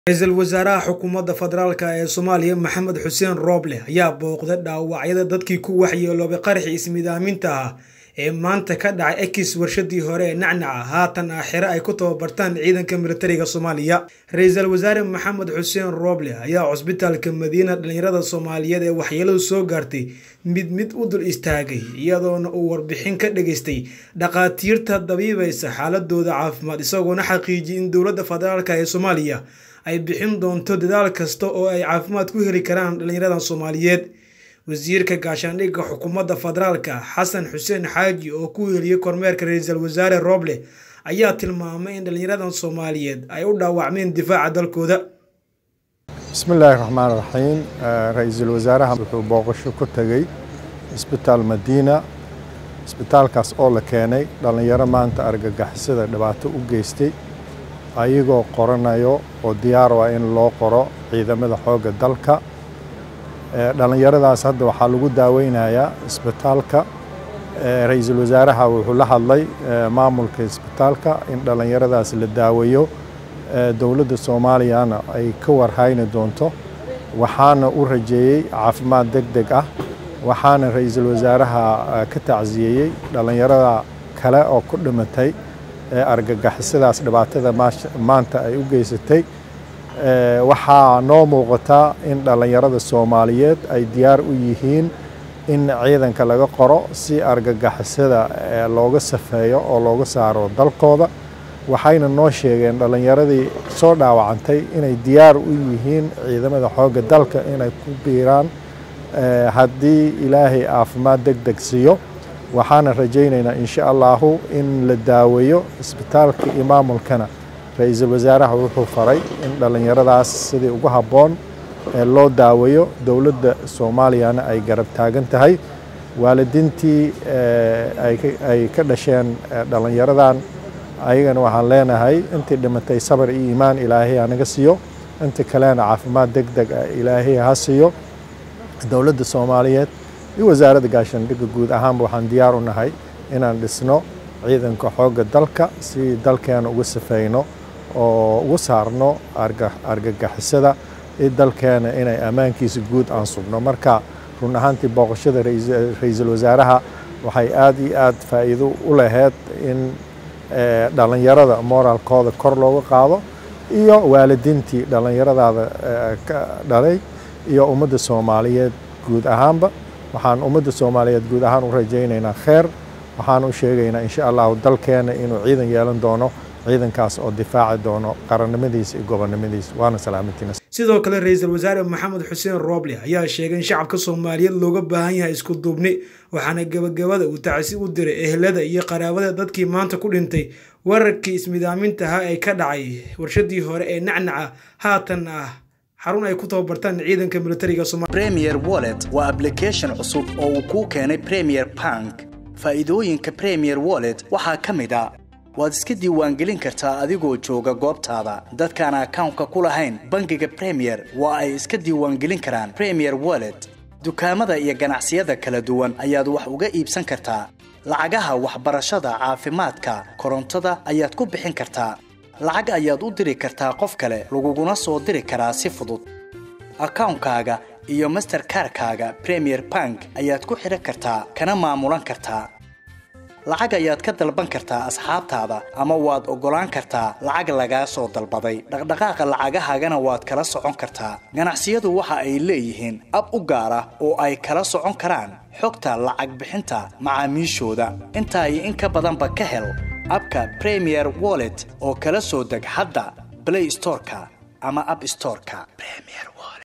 ra-iisul wasaaraha xukuumadda federaalk ee soomaaliya maxamed xuseen rooble ayaa booqday dhaawacyada dadkii ku waxyeeloobay qaraxii ismidaaminta ah ee maanta ka dhacay ekis warshadii hore ee nacnaca haatan ah xere ay ku tababartaan ciidanka militariga soomaaliya ra-iisul wasaare maxamed xuseen rooble ayaa cusbitaalka madiina dhalinyarada soomaaliyeed ee waxyeeladu soo gaartay mid mid u dul istaagay iyadoona uu warbixin ka dhageystay dhaqaatiirta dabiibaysa xaaladooda caafimaad isagoona xaqiijiyay in dowladda federaalk ee soomaaliya ay bixin doonto dadaal kasta oo ay caafimaad ku heli karaan dhalinyaradan soomaaliyeed wasiirka gaashaandhigga xukuumadda federaalka xasan xuseen xaaji oo ku heliyey kormeerka ra-iisul wasaare rooble ayaa tilmaamay in dhalinyaradan soomaaliyeed ay u dhaawacmeen difaaca dalkooda bismillaahi raxmaan raxiim ra-iisul wasaaraha wuxuu booqasho ku tegey isbitaal madiina isbitaalkaas oo la keenay dhallinyaro maanta argagixisada dhibaato u geystay ayagoo qoranayo oo diyaar ah in loo qoro ciidamada xoogga dalka dhallinyaradaas hadda waxaa lagu daaweynayaa isbitaalka ra-iisul wasaaraha wuxuu la hadlay maamulka isbitaalka in dhallinyaradaas la daaweeyo dowladda soomaaliyana ay ka warhayni doonto waxaana u rajeeyey caafimaad deg deg ah waxaana ra-iisul wasaaraha ka tacsiyeeyey dhallinyarada kale oo ku dhimatay ee argagixisadaas dhibaatada maanta ay u geysatay waxaa noo muuqataa in dhallinyarada soomaaliyeed ay diyaar u yihiin in ciidanka laga qoro si argagixisada looga safeeyo oo looga saaro dalkooda waxayna noo sheegeen dhallinyaradii soo dhaawacantay inay diyaar u yihiin ciidamada xoogga dalka inay ku biiraan haddii ilaahay caafimaad deg deg siiyo waxaana rajaynaynaa insha allahu in la daaweeyo isbitaalka iyo maamulkana ra-iisul wasaaraha wuxuu faray in dhallinyaradaas sidii ugu habboon loo daaweeyo dowladda soomaaliyana ay garab taagan tahay waalidiintii ay ka dhasheen dhallinyaradan ayagana waxaan leenahay intii dhimatay sabar iyo iimaan ilaahay hanaga siiyo inta kalena caafimaad deg deg ah ilaahay ha siiyo dowladda soomaaliyeed iyo wasaaradda gaashaandhigga guud ahaanba waxaan diyaar u nahay inaan dhisno ciidanka xoogga dalka si dalkeena uga safeyno oo uga saarno argagixisada iyo dalkeena inay ammaankiisa guud aan sugno marka run ahaantii booqashada ra-iisul wasaaraha waxay aad iyo aad faa'iido u laheyd in dhallinyarada moraalkooda kor looga qaado iyo waalidiintii dhallinyaradaada ka dhalay iyo ummadda soomaaliyeed guud ahaanba waxaan ummadda soomaaliyeed guud ahaan u rajaynaynaa kheer waxaan u sheegaynaa insha allahu dalkeena inuu ciidan yeelan doono ciidankaas oo difaaci doono qarannimadiisa iyo gobonnimadiisa waana salaamantiina sidoo kale ra-iisul wasaare maxamed xuseen rooble ayaa sheegay in shacabka soomaaliyeed looga baahan yahay isku duubni waxaana gebagabada uu tacsi u diray ehlada iyo qaraabada dadkii maanta ku dhintay weerarkii ismidaamintaha ee ka dhacay warshadii hore ee nacnaca haatan ah xarun ay ku tababartaan ciidanka militariga somalia premier wallet waa ablication cusub oo uu kuu keenay premier bank faa'iidooyinka premier wallet waxaa ka mid a waad iska diiwaangelin kartaa adigoo jooga goobtaada dadkaan akawnka ku lahayn bangiga premier waa ay iska diiwaangelin karaan premier wallet dukaamada iyo ganacsiyada kala duwan ayaad wax uga iibsan kartaa lacagaha waxbarashada caafimaadka korontada ayaad ku bixin kartaa lacag ayaad u diri kartaa qof kale laguguna soo diri karaa si fudud akawnkaaga iyo masterkarkaaga premier bank ayaad ku xidhan kartaa kana maamulan kartaa lacag ayaad ka dalban kartaa asxaabtaada ama waad oggolaan kartaa lacag lagaa soo dalbaday dhaqdhaqaaqa lacagahaagana waad kala socon kartaa ganacsiyadu waxa ay leeyihiin ab u gaar ah oo ay kala socon karaan xogta lacag bixinta macaamiishooda intaa iyo in ka badanba ka hel abka premier wallet oo kala soo deg hadda blay storeka ama ab storeka